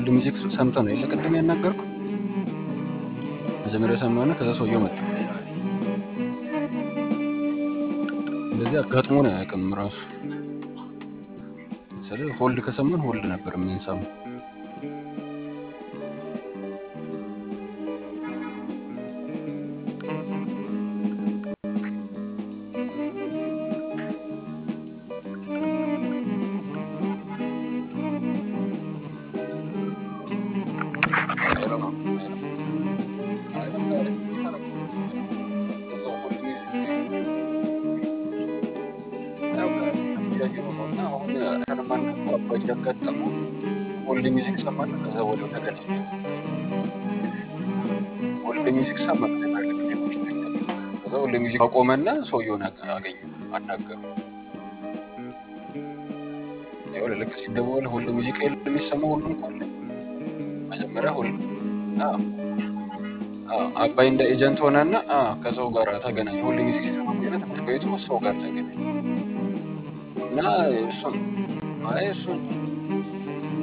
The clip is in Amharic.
ሚዚክ ሰምተህ ነው የለ ቅድም ያናገርኩ መጀመሪያ ሰማና ከዛ ሰውየው መጣ። እንደዚህ አጋጥሞን አያውቅም ራሱ ስለ ሆልድ ከሰማን ሆልድ ነበር የምንሰማው። ያጋጠመው ሆልድ ሚዚክ ሰማና ከዛ ወዲያው ተገናኘ። ሆልድ ሚዚክ ሰማ መጀመሪያ ላይ ሌሎች ከዛ ሆልድ ሚዚክ አቆመና ሰውየውን አገኘ አናገሩ። ይኸውልህ ልክ ሲደወል ሆልድ ሚዚክ የለም የሚሰማው ሁሉም ካለ መጀመሪያ ሆልድ አዎ አዎ፣ አባይ እንደ ኤጀንት ሆነና አዎ፣ ከሰው ጋር ተገናኘ። ሆልድ ሚዚክ ሲሰማ ቆይና ትምህርት ቤቱ ሰው ጋር ተገናኘ እና እሱን አይ እሱን